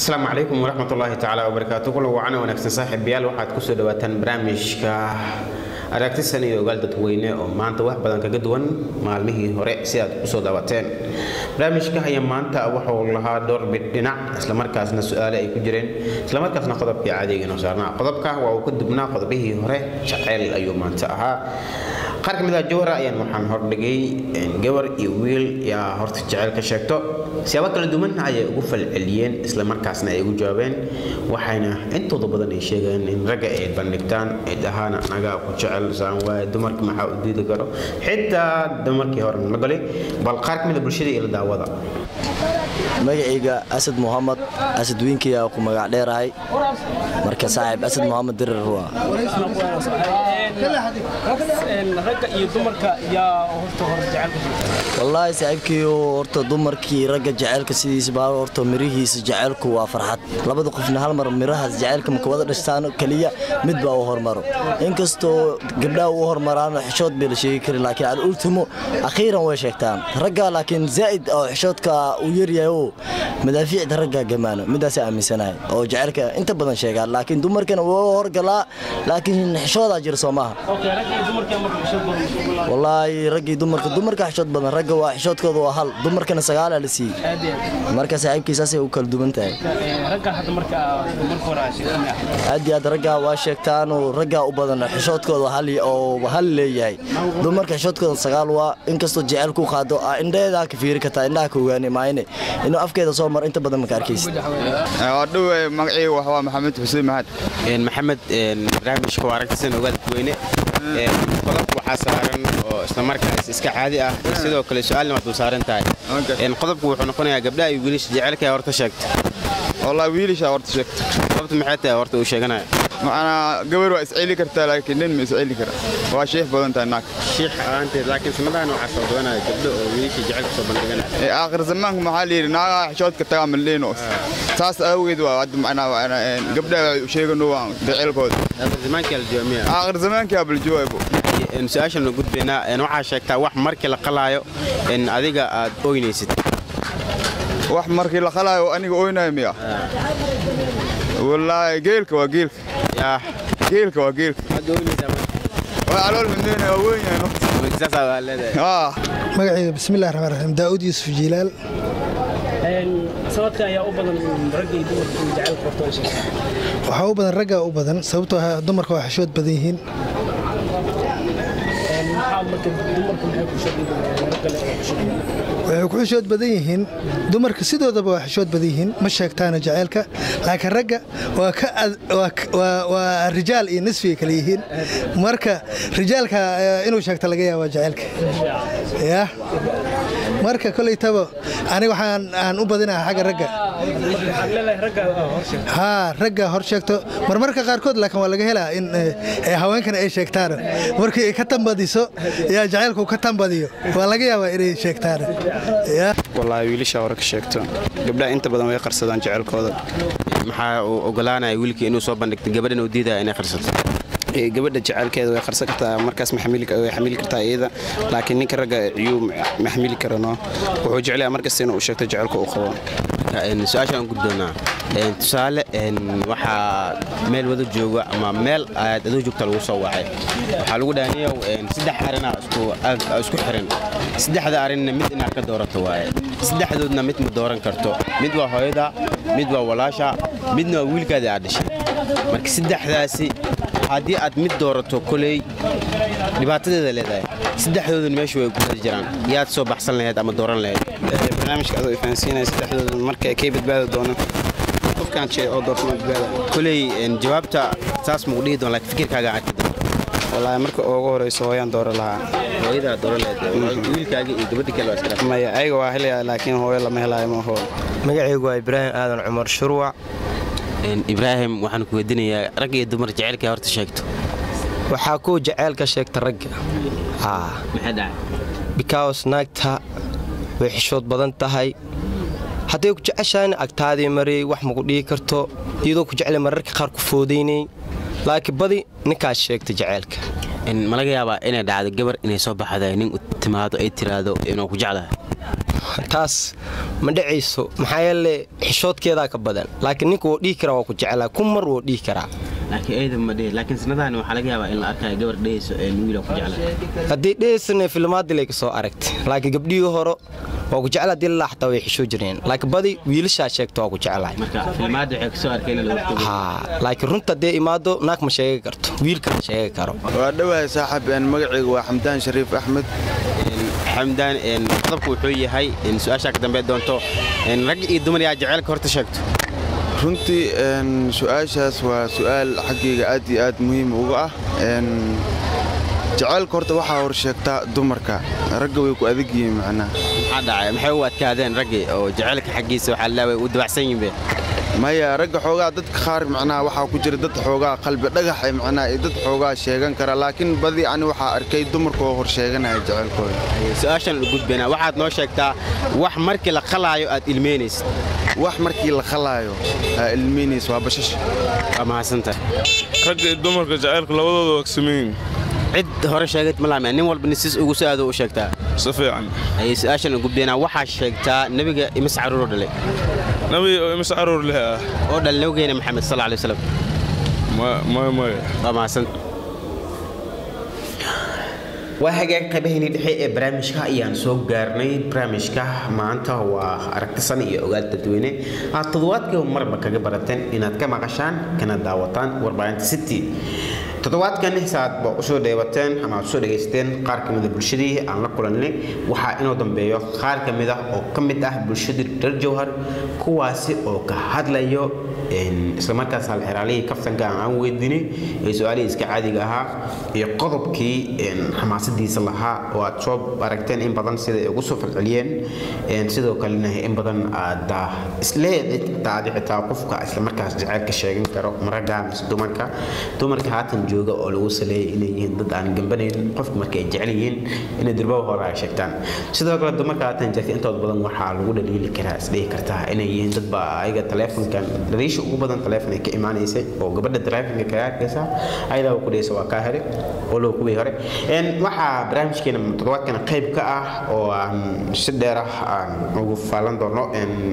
asalaamu calaykum waraxmat ullaahi tacaala wabarakaatu kula wacana wanaagsan saaxiibayaal waxaad kusoo dhawaataan barnaamijka aragtisan iyo ogaal dadweyne oo maanta wax badan kaga duwan maalmihii hore si aad usoo daawateen barnaamijka ayaa maanta wuxuu lahaa dhowr bid dhinac islamarkaasna su-aale ay ku jireen islamarkaasna qodobkii caadiga inoo saarnaa qodobka waa uu ka dubnaa qodobihii hore jaceyl ayuu maanta ahaa qaar ka mid ah jawhara ayaan waxaan hordhigay gabar iyo wiil yaa horta jeceyl ka sheegto siyaabo kala duwan ayay ugu falceliyeen islamarkaasna ay ugu jawaabeen waxayna intooda badan ay sheegeen in ragga ay bandhigtaan ay dhahaan anagaa ku jecel saan waaye dumarka maxaa u diidi karo xitaa dumarkii hore la galay bal qaar ka mid a bulshada iyo la daawada magacayga asad muxamed asad wiinkiyaa ku magac dheerahay marka saaxiib asad muxamed dirir waa ragga iyo dumarka yaa horta hore jecelka wallaahi saaxiibkiiyo horta dumarkii ragga jaceylka sidiisaba horta mirihiisa jaceylku waa farxad labada qofna hal mar mirahaas jaceylka maka wada dhashtaan keliya mid baa u hormaro inkastoo gabdhaha u hormaraan xishood bay la sheegi kari laakiin alultimo akhiiran way sheegtaan ragga laakiin zaa'id oo xishoodka uu yaryahay oo madaafiicda ragga gamaano midaasa aaminsanahay oo jaceylka inta badan sheegaan laakiin dumarkana waa horgalaa laakiin xishoodaa jira soo maaha wallaahi raggii dumarka dumarka xishood badan ragga waa xishoodkooda waa hal dumarkana sagaalaa la siiyey marka saaxiibkiisaasay u kala duwan tahay aad iyo aad raggaa waa sheegtaanoo raggaa u badan xishoodkooda oo hal leeyahay dumarka xishoodkooda sagaal waa inkastoo jecel ku qaado indhaheedaa ka fiiri kartaa indhaha ka ogaani maayne inuu afkeeda soo maro inta badan maka arkaysid dhow magacayga waa maxamed xuseen maxad maxamed barnaamijka waa aragtisan ogaal dadweyne qodobka waxaa saaran oo islamarkaas iska caadi ah sidoo kale su-aalna waad dul saaran tahay qodobku wuxuu noqonayaa gabdhaha iyo wiilasha jecelka horta sheegta wallaahi wiilisha horta sheegta sababta maxay tahay horta uu sheeganaya macnaa gabar waa isceli kartaa laakiin nin ma isceli kara waa sheekh badan tahay naag shiikh aanteed laakiin sanadahan waxaa soo badanaya gabdho oo wiilasha jecelka soo bandhiganaya aakhir zamaanka maxaa la yidhi naagaa xishoodka tagaa maldhiino saas awgeed waa hadda macnaa gabdhaha waxay u sheegano waa jaceylkooda zamaanka la joomiya aakhir zamaanka abaljawaabo su-aashan u gudbaynaa waxaa sheegtaa wax markii la qalaayo in adiga aad oynaysid wax markii la qalaayo aniga oynayo miya wallaahi geelka waa geelka yaa geelka waa geelka aad oynaysaa waa calool xumeyna waa weyn yahay saasaa waa leedahay haa magacayga bismillahi raxmaan raxiim daa'uud yuusuf jiilaal sanadka ayaa u badan ragga iyo dumarka jecelka horta ay sheegtaan waxaa u badan raggaa u badan sababtoo ah dumarka waa xishood badan yihiin maxaa marka dumarka maxay ku sheegayaan ragga le oo xishood waxay ku xishood badan yihiin dumarka sidoodaba waa xishood badan yihiin ma sheegtaana jaceylka laakiin ragga waa ka waa rijaal iyo nisfiga kale yihiin marka rijaalka inuu sheegta laga yaaba jaceylka ya marka koleytaba aniga waxaan aan u badinaha xagga ragga haa ragga hor sheegto marmarka qaarkood laakiin waa laga helaa in haweenkana ay sheegtaan markii ay ka tambadiso yaa jaceylku ka tambadiyo waa laga yaabaa inay sheegtaan wallaahi wiilasha hore ka sheegto gabdhaha inta badan way qarsadaan jecelkooda maxaa uu ogolaanaya wiilkii inuu soo bandhigto gabadhan uu diidaya inay qarsato gabadha jecelkeeda way qarsan kartaa markaas way xamili kartaa iyada laakiin ninka ragga ciyuu ma xamili karano wuxuu jeclaya markasta inuu sheegto jecelka uu qabo su-aashaan guddoonaa tusaale waxaa meel wada jooga ama meel aad adoo joogta lagu soo wacay waxaa lagu dhaaniyow saddex arina isku xiran saddexda arinna mid inaad ka doorato waaye saddexdoodna mid ma dooran karto mid waa hooyada mid waa walaasha midna waa wiilkaada aad dhashay marka saddexdaasi haddii aad mid doorato koley dhibaatadeeda leedahay saddexdooduna meesha way ku jiraan yaad soo baxsan lahayd ama dooran lahayd barnaamijka adoo ifahansiinaya saddexdooda marka kay badbaadi doono qofkaan jee oo doortama badbaada koley jawaabta saas mugu dhihi doon laakiin fikirkaaga arki doon wallaahi marka ugu horeyso hooyaan dooro lahaa hooyadaa dooran lahayd wiilkaaga iyo gabadha kale waa iskala maya ayaga waa helaya laakiin hooyo lama helaayo ma hoo magacaygu waa ibraahim aadan cumar shurwac ibraahim waxaan ku weydiinayaa rag iyo dumar jecelka horta sheegto waxaa kuu jaceylka sheegta ragga maxaa dhacay bikaws naagta way xishood badan tahay hadday ku jeceshahan agtaadii mariyey wax maku dhihi karto iyadoo ku jeclay mararka qaar ku foodaynay laakiin badi ninkaas sheegta jaceylka ma laga yaabaa inay dhacdo gabar inay soo baxda nin u timaado ay tiraahdo inuu ku jeclahay taas ma dhacayso maxaa yeele xishoodkeedaa ka badan laakiin ninka wuu dhihi karaa waa ku jeclaa kun mar wuu dhihi karaa laakiin eeda ma dhihi laakiin sanadahan waxaa laga yaabaa in la arkayo gabar dhehayso ee wiila ku jecla haddii dhehaysana filmaadii lay ka soo aragtay laakiin gabdhihii hore waa ku jeclaa haddii lalaa xataa way xishoo jireen laakiin badi wiilashaa sheegta waa ku jeclahay marka filmaadda waxay kasoo arkeen in lagu tago haa laakiin runta haddee imaado naag ma sheegi karto wiilka ma sheegi karo waa dhowahay saaxib een magacaygu waa xamdaan shariif axmed xamdaan een qodobku wuxuu yahay in su-aashaa ka dambe doonto in rag iyo dumar yaa jaceylka horta sheegto runtii een su-aashaas waa su'aal xaggayga aad iyo aad muhiim uga ah een jacaylka horta waxaa hor sheegtaa dumarka ragga way ku adag yihiin macnaha maxaa dhacay maxay u adkaadeen raggii oo jaceylka xaggiisa waxaa laaway u dabacsan yihiin be maya ragga xoogaa dadka qaar macnaha waxaa ku jira dad xoogaa qalbi dhagax ay macnaha iyo dad xoogaa sheegan kara laakiin badi ani waxaa arkay dumarka oo hor sheeganaya jacaylkooda su-aashan u gudbaynaa waxaad noo sheegtaa wax markii la qalaayo aad ilmeynaysid wax markii la qalaayo aa ilmiinays waa bashash waa mahadsantahay ragga iyo dumarka jacaylka labadooda waa sameeyin cid hore sheegad ma laameen nin walba nisis ugu soo aado u sheegtaa si fiican ayay su-aashan u gudbaynaa waxaa sheegtaa nebiga imis caruuroo dhalay nabi oo imis caruur leh ah oo dhal nabigeena maxamed sal alay wasalam maya maya waa mahadsan waa hagaag qaybaheenii dhexe ee barnaamijka ayaan soo gaarnay barnaamijka maanta waa aragtisan iyo ogaal dadweyne aad toddobaadkiiba marba kaga barateen inaad ka maqashaan kana daawataan warbaahinta city toddobaadkan saaad ba usoo dheebateen ama aad usoo dhegaysateen qaar ka mida bulshadii aan la kulanay waxaa inoo dambeeyo qaar ka mid ah oo ka mid ah bulshadii reer jowhar kuwaasi oo ka hadlayo islamarkaas halxiraalihii kaftanka aan weydiinay ee su-aalihii iska caadiga ahaa iyo qodobkii xamaasadiisa lahaa oo aad soo aragteen in badan sida ay ugu soo falceliyeen sidoo kalena in badan aad isleedayd taadi xitaa qofka islamarkaas jaceylka sheegan karo maragga mise dumarka dumarka haatan jooga oo lagu saleeyay inay yihiin dad aan gambanayn qofka marka ay jecel yihiin inay durbaba hore ay sheegtaan sidoo kale dumarka haatan jirta intooda badan waxaa lagu dhaliili karaa isdhihi kartaa inay yihiin dadba ayaga taleefonkan dhaliisha ugu badan taleefon ay ka imaanaysay oo gabadha taleefonka kaga arkaysa ayadaa ku dhaysa waa kaa hele oo loo kuwii hore waxaa barnaamijkeena toddobaadkan qayb ka ah oo aan si dheer ah aan ugu faalan doono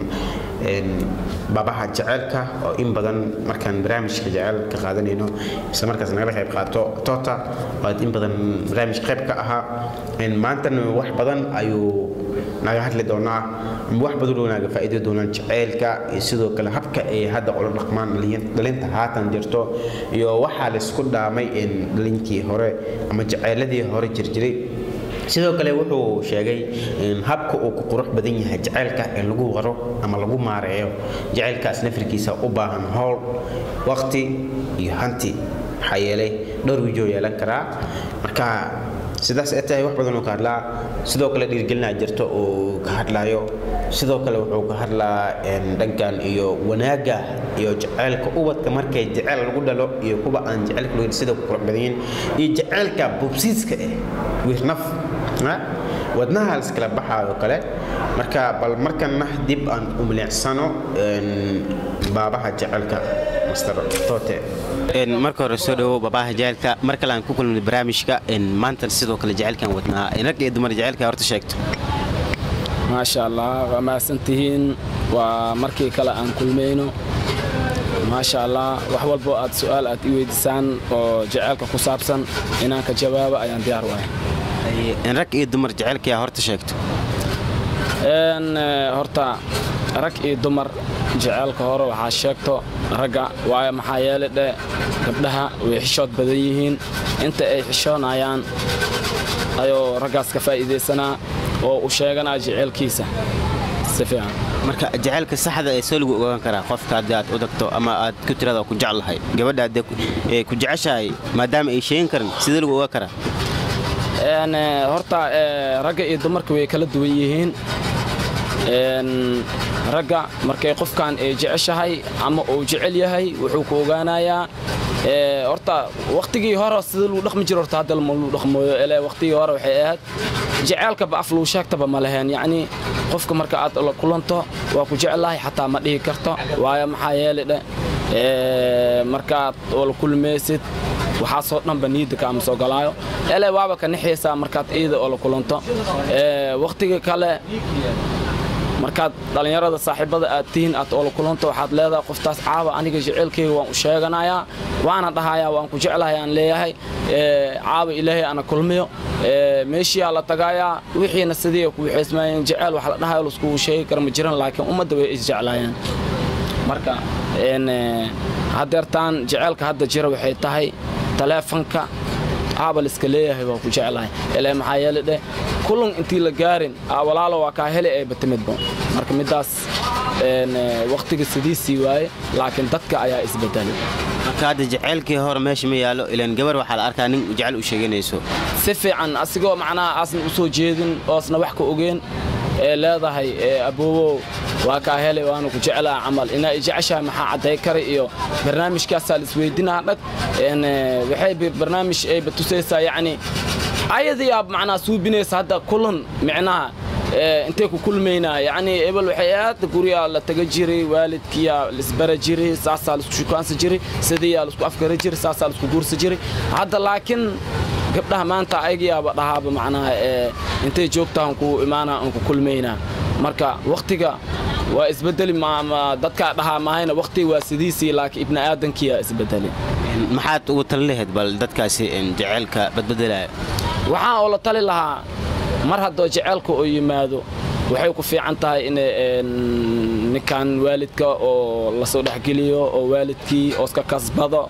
baabaha jaceylka oo in badan markaan barnaamijka jaceyl ka qaadanayno isla markaas nagala qayb qaato toota waad in badan barnaamij qayb ka ahaa maantana wax badan ayuu naga hadli doonaa wax badan oo naga faa'iidi doonaan jaceylka iyo sidoo kale habka ay hadda ula dhaqmaan dhalinta haatan jirto iyo waxaa laysku dhaamay dhalinkii hore ama jaceyladii hore jirjiray sidoo kale wuxuu sheegay habka uu ku qurux badan yahay jaceylka in lagu waro ama lagu maareeyo jaceylkaas nafirkiisa u baahan howl waqti iyo hanti maxaa yeelay dhowr wijoo yeelan karaa marka sidaas ay tahay wax badan oo ka hadlaa sidoo kale dhiirgelinaa jirto oo ka hadlaayo sidoo kale wuxuu ka hadlaa dhankan iyo wanaagga iyo jaceylka ubadka markay jaceyl lagu dhalo iyo kuwa aan jaceylka lagu sida ku qurux badan yihiin iyo jaceylka bubsiiska eh wiirnaf wadnaha liskala baxaayo kale marka bal markana dib aan u milicsano baabaha jaceylka master tote marka hore soo dhawow baabaha jaceylka mar kale aan ku kulmay barnaamijka maanta sidoo kale jaceylkan wadnaa rag iyo dumar jaceylka horta sheegto maasha allah waa mahadsantihiin waa markii kale aan kulmayno maasha allah wax walbo aad su'aal aad i weydiisaan oo jaceylka ku saabsan inaan ka jawaabo ayaan diyaar u ahay rag iyo dumar jaceylka yaa horta sheegto horta rag iyo dumar jaceylka hore waxaa sheegto ragga waayo maxaa yeelay dhe gabdhaha way xishood badan yihiin inta ay xishoonayaan ayuu raggaas ka faa'iidaysanaa oo u sheeganaa jaceylkiisa si fiican marka jaceylka saxda ee soo lagu ogaan karaa qofka haddii aad u dagto ama aad ku tirada ku jeclahay gabadha haddee ku jeceshahay maadaama ay sheegin karin sidee lagu ogaan karaa horta ragga iyo dumarka way kala duwan yihiin ragga markay qofkan ay jeceshahay ama uu jecel yahay wuxuu ku ogaanayaa horta wakhtigii hore sida lagu dhaqmi jiro horta hadda lama lagu dhaqmooyo ele wakhtigii hore waxay ahayd jaceylkaba af lagu sheegtaba ma lahayn yacni qofka marka aad la kulanto waa ku jeclahay xataa ma dhihi karto waayo maxaa yeelay dhe markaad la kulmaysid waxaasoo dhanba niyadda kaama soo galaayo ele waaba ka nixaysaa markaad iida oo la kulanto wakhtiga kale markaad dhallinyarada saaxiibada aad tihiin aad oola kulanto waxaad leedahay qoftaas caawa aniga jecelkayga waan u sheeganayaa waana dhahayaa waan ku jeclahay aan leeyahay caawa ilaahay ana kulmiyo meeshiyaa la tagaayaa wixiina sidii ku waxaysmaayeen jecel wax la dhahayo laiskugu sheegi kara ma jiran laakiin ummadda way isjeclaayeen marka hadeertaan jeceelka hadda jira waxay tahay taleefanka aaba liska leeyahay waa ku jeclahay ilaa maxaa yeele dheh kulan intii la gaarin walaalo waa kaa hele ee batimidba marka middaas wakhtiga sidiisii waaye laakiin dadka ayaa isbedelay marka hadda jeceylkii hore meesha ma yaalo ilaan gabar waxaa la arkaa nin jecel u sheeganayso si fiican asigoo macnaha aasna u soo jeedin oosna wax ka ogeen ee leedahay aboobow waa kaa helay waana ku jeclaa camal inaa jeceshahay maxaa cadday kara iyo barnaamijkaasaa la isweydinaa dhag waxay barnaamij ay batusaysaa yacni ayadiyaa macnaha suubinaysa hadda kulan micnaha intay ku kulmaynaa yacni ebel waxay aad guryaa la taga jiray waalidkiyaa laisbara jiray saasaa laisku shukaansa jiray sidiiyaa laisku afgara jiray saasaa laisku guursa jiray hadda laakiin gabdhaha maanta ayagayaaba dhahaaba macnaha intay joogtahan ku imaana aan ku kulmaynaa marka wakhtiga waa isbedeli dadkaa dhahaa mahayna wakhtiga waa sidiisii laakiin ibni aadankiyaa isbedeli maxaad ugu tali lahayd bal dadkaasi jeceylka badbedelaya waxaan oo la tali lahaa mar haddoo jeceelka oo yimaado waxay ku fiican tahay in ninkan waalidka oo lasoo dhexgeliyo oo waalidkii ooska kasbado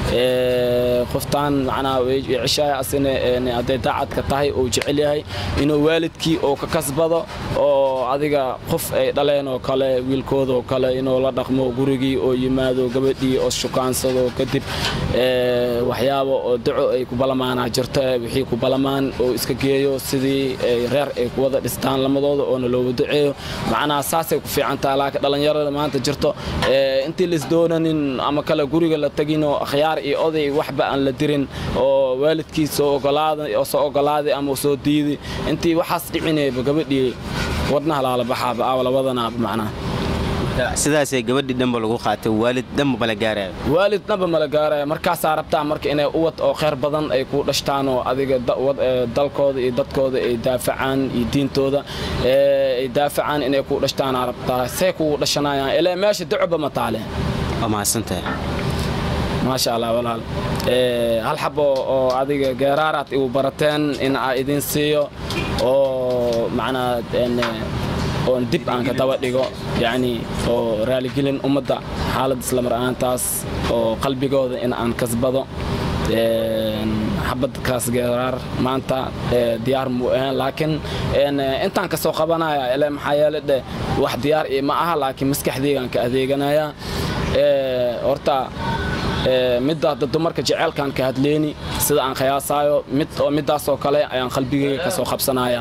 qoftaan macnaha ceshaaya asina hadday daacadka tahay oo jecel yahay inuu waalidkii oo ka kasbado oo adiga qof ay dhaleen oo kale wiilkooda oo kale inuu la dhaqmo gurigii oo yimaado gabadhii oo shukaansado kadib waxyaabo oo daco ay ku balamaanaa jirto wixii ku balamaan oo iska geeyo sidii reer ay ku wada dhistaan lamadooda oona looga duceeyo macnaha saasay ku fiican tahay laakiin dhallinyarada maanta jirto intii laisdoonanin ama kale guriga la teginoo akhyaar iyo oday waxba aan la dirin oo waalidkii soo ogolaaday oo soo ogolaaday ama soo diiday intii waxaas dhicinayba gabadhii wadnaha laala baxaaba aawa labadanaaba macnaha sidaasee gabadhii dhanba lagu qaatay waalid dhanba mala gaaraya waalid dhanba mala gaaraya markaasaa rabtaa marka inay uwad oo khayr badan ay ku dhashtaan oo adiga dalkooda iyo dadkooda ay daafacaan iyo diintooda ay daafacaan inay ku dhashtaanaa rabtaa say kugu dhashanayaan ilaa meesha dacoba ma taale waa mahadsantahay maasha allah walaal hal xabo oo adiga geeraaraad igu barateen in aa idin siiyo oo macnaa oon dib aan ka daba dhigo yacni oo raaligelin ummadda xaalad islamar ahaantaas oo qalbigooda in aan kasbado xabadkaas geeraar maanta diyaar muu ahaan laakiin intaan ka soo qabanaya ile maxaa yeele dhe wax diyaar ii ma aha laakiin maskaxdeygaan ka adeeganaya horta midda hadda dumarka jeceelkaan ka hadleyni sida aan khiyaasaayo mid oo middaasoo kale ayaan qalbigayga ka soo qabsanaya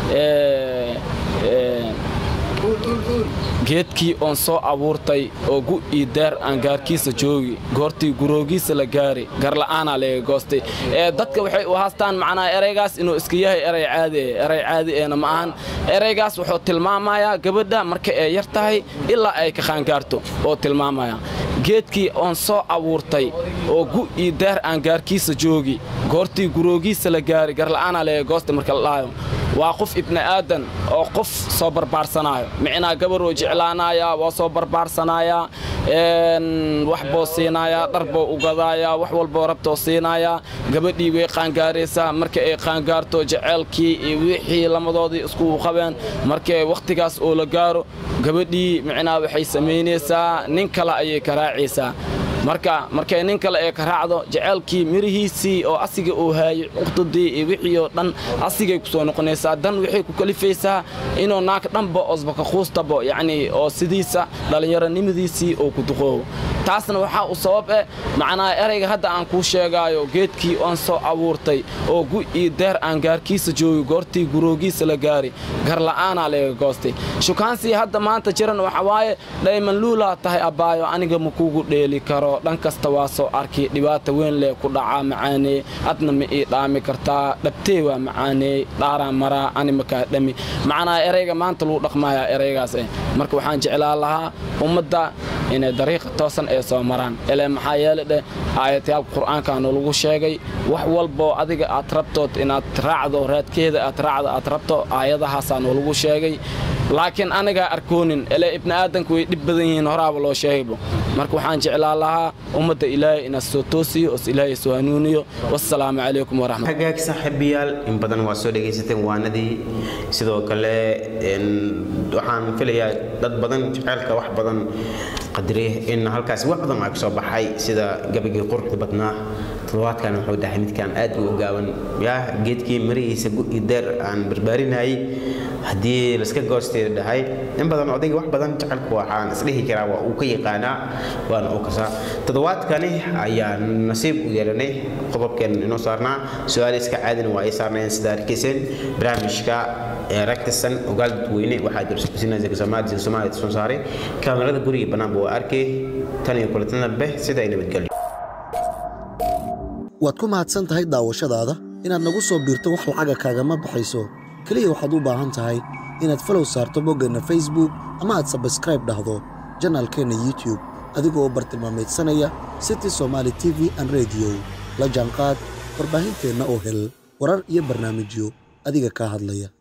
geedkii oon soo abuurtay oo gu ii daar aan gaarkiisa joogi goortii guroogiisa la gaari garla'aanaa laga goostay dadka waxay u haastaan macnaa eraygaas inuu iska yahay eray caadi eray caadi eena ma ahan eraygaas wuxuu tilmaamayaa gabadha marka ay yar tahay ilaa ay ka qaangaarto oo tilmaamaya geedkii oon soo abuurtay oo gu ii daar aan gaarkiisa joogi goortii guroogiisa la gaari garla'aanaa laga goostay marka la dhahayo waa qof ibni aadan oo qof soo barbaarsanaayo micnaa gabaroo jeclaanaya waa soo barbaarsanaya wax boo siinayaa dhar boo u gadaaya wax walboo rabtoo siinayaa gabadhii way qaangaaraysaa marka ay qaangaarto jeceelkii iyo wixii lamadoodii isku qabeen markay wakhtigaas oo la gaaro gabadhii micnaa waxay samaynaysaa nin kale ayay ka raacaysaa marka markay nin kale ee ka raacdo jeceelkii mirihiisii oo asiga uu haayay uqdadii iyo wixii oo dhan asigay ku soo noqonaysaa dan waxay ku kalifaysaa inuu naag dhanba osbaka quustabo yacnii oo sidiisa dhallinyaronimadiisii oo ku duqoobo taasna waxaa u sabab eh macnaa erayga hadda aan kuu sheegaayo geedkii oon soo abuurtay oo gu iyo deer aan gaarkiisa joogi goortii guroogiisa la gaari garla'aanaa laga goostay shukaansii hadda maanta jiran waxa waaye dhayman luulaa tahay abbaayo aniga ma kugu dheeli karo dhan kasta waa soo arki dhibaata weyn leh ku dhacaa macaanee adna ma ii dhaami kartaa dhabtee waa macaanee dhaaraa maraa ani makaa dhami macnaa erayga maanta lagu dhaqmayaa eraygaas eh marka waxaan jeclaa lahaa ummadda inay dariiqa toosan ay soo maraan ile maxaa yeele dheh aayatayaalka qur'aankaanu lagu sheegay wax walboo adiga aad rabtood inaad raacdo raadkeeda aad raacdo aad rabto aayadahaasaanu lagu sheegay laakiin anigaa arkoonin ele ibni aadanku way dhib badan yihiin horaaba loo sheegaybo marka waxaan jeclaan lahaa ummadda ilaahay inaad soo toosiyo os ilaahay soo hanuuniyo wassalaamu calaykum waraxmat hagaag saaxiibayaal in badan waa soo dhegaysateen waanadii sidoo kale een, waxaan filayaa dad badan jaceylka wax badan qadiriya in halkaasi wax badan aa kasoo baxay sida gabagii quruxda badnaa toddobaadkan wuxuu dhahay midkaan aad u ogaaban yaa geedkii marihiisa gu- deer aan barbaarinayay haddii laska goosteeda dhahay in badan odayga wax badan jacaylku waxaan isdhihi karaa waa uu ka yaqaanaa waana uu kasaa toddobaadkani ayaa nasiib u yeelanay qodobkeen inoo saarnaa su-aal iska caadina waa ay saarnayeen sida arkayseen barnaamijka ee ragtisan ogaal dadweyne waxaa jirsusinaa zigsomaad zigsomaad soo saaray kaamirada guriga bannaanba waa arkay tan iyo kulatana beh sida ay nabadgelyo waad ku mahadsan tahay daawashadaada inaad nagu soo biirto wax lacaga kaagama baxayso keliya waxaad u baahan tahay inaad falow saarto boggeenna facebook ama aad sabskraib dhahdo janaalkeenna youtube adigoo bartilmaamaydsanaya city somaali t v an rediyo la jaanqaad warbaahinteenna oo hel warar iyo barnaamijyo adiga kaa hadlaya